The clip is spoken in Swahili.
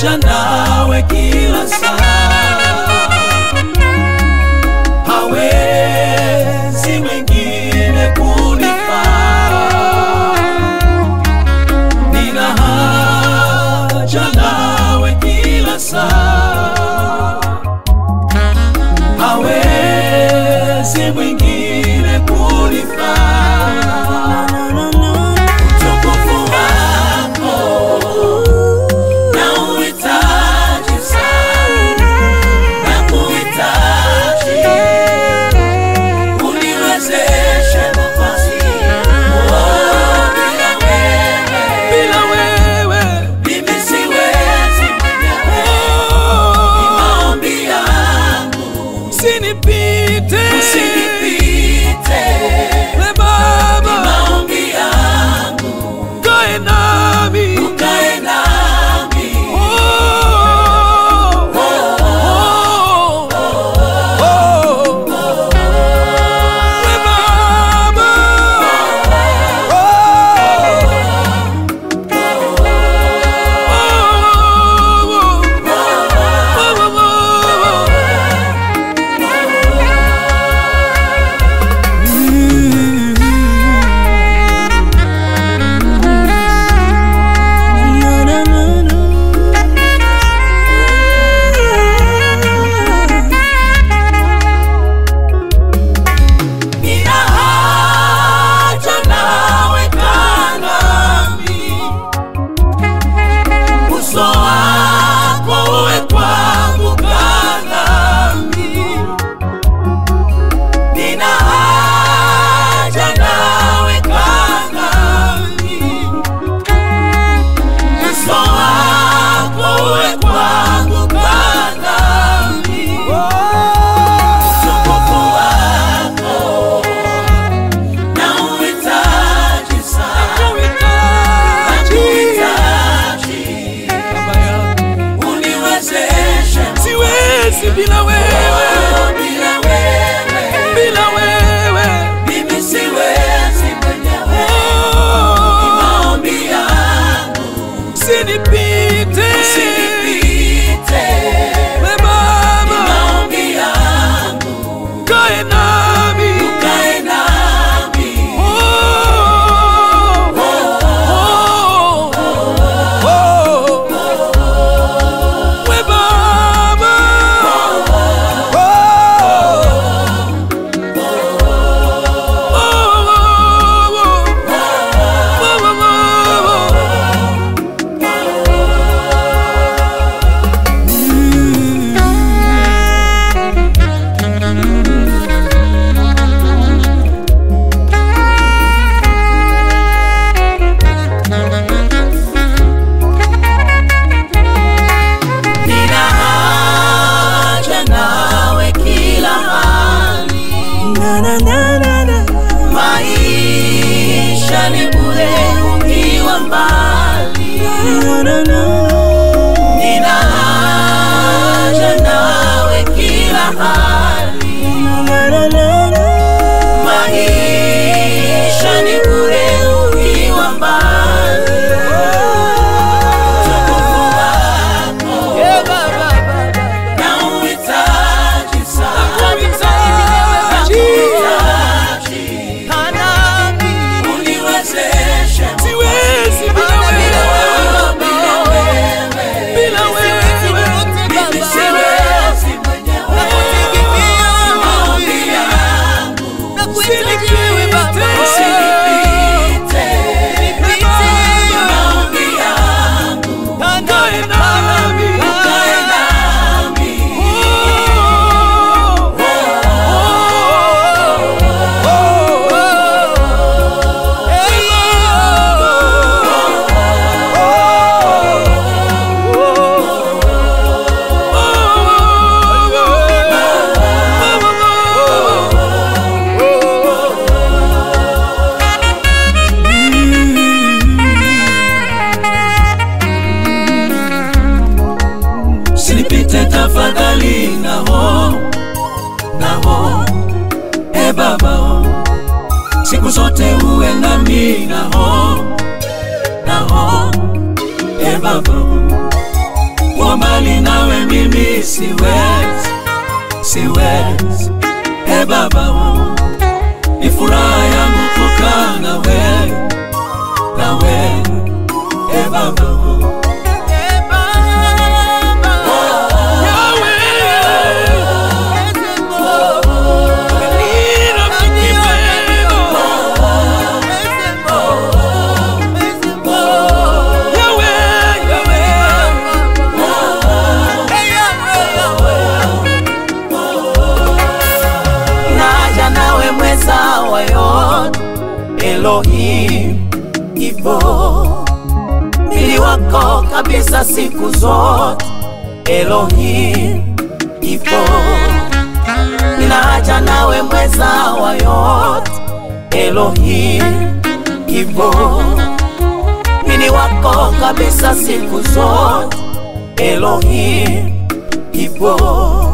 haja nawe kila saa, hawezi mwingine kunifaa. Nina haja nawe kila saa, hawezi mwingine kunifaa. Utukufu wako nauhitaji sana, nakuhitaji uniwezeshe nafasi. Oh, bila wewe, bila wewe mimi siwezi mwenyewe. Ni maombi yangu usinipite, usinipite we Baba, ni maombi yangu ukae nami, ukae nami. Oh, oh, oh, oh, oh. We Baba, Nina haja nawe kaa nami, uso wako uwe kwangu, kaa nami. Nina haja nawe kaa nami, uso wako uwe kwangu, kaa nami. Utukufu wako nauhitaji sana, nakuhitaji, uniwezeshe Siwezi bila wewe, bila wewe, bila wewe. mimi siwezi mwenyewe. Ni maombi yangu Usinipite, usinipite, we ni Baba, maombi yangu kae nami. ukae nami. Oh, oh, oh, we Baba, Nina haja nawe kila hali, maisha ni bure ukiwa mbali. Nina haja nawe kila hali, maisha ni bure ukiwa mbali. Utukufu wako nauhitaji sana, nakuhitaji, uniwezeshe siwezi bila bila wewe, wewe, bila wewe bila wewe. mimi siwezi mwenyewe. Maombi yangu usinipite, maombi yangu Kae nami. ukae nami. Usinipite tafadhali, naho naho, e Baba, oh. siku zote uwe nami, naho naho, e Baba, oh. kuwa mbali nawe mimi siwezi, siwezi. E Baba, ni furaha yangu kukaa nawe, nawe. E Baba, naja nawe mweza wa yote Elohim, ipo mwili wako kabisa siku zote Elohim, ipo ninaja nawe mweza wa yote Elohim, ipo mwili wako kabisa siku zote Elohim, ipo